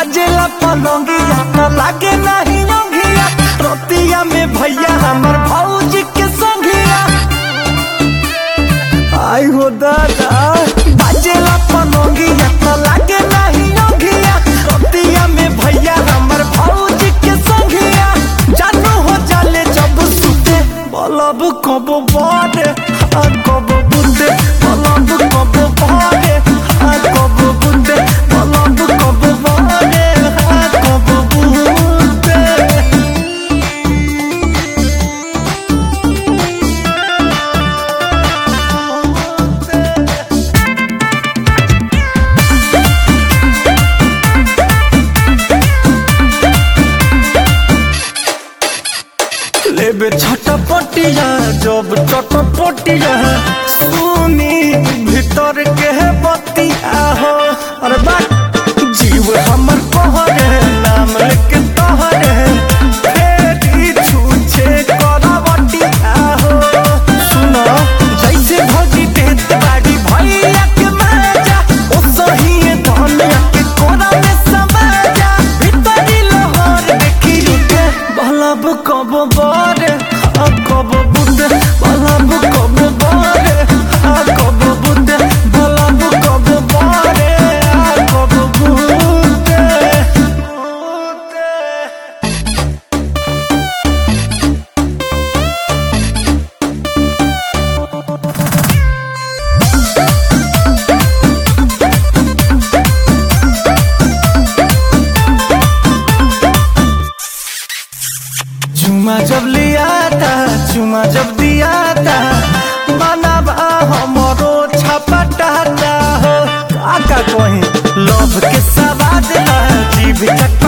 बाजेला पलंगिया न लागे नहीं योगिया रोतिया में भैया हमर भौजी के संगिया आई हो दादा बाजेला पलंगिया न लागे नहीं योगिया रोतिया में भैया हमर भौजी के संगिया जानू हो जाले जब सुते बलब कब बारे आ कब बुंदे बलब कब बारे आ कब बुंदे बलब कब बारे आ कब बुंदे लेबे छटपटिया जब चटपटिया सुनी भीतर के बतिया हो अरे बात जीव हमर कहरे नाम लेके तहरे फेरी छूछे करवटिया हो सुनो जैसे भगी देत बाड़ी भैया के माजा ओ सही धनिया के कोना में समाजा भीतरी लहर देखी रुके बलब कब बारे आ कब बुंदे बलब कब बारे आ कब बुंदे बलब कब बारे आ कब बुंदे बुंदे चुमा जब लिया था चुमा जब दिया था मनवा हमरो छपटाता हो काका कहीं लोभ के सवाद ला जीभ चट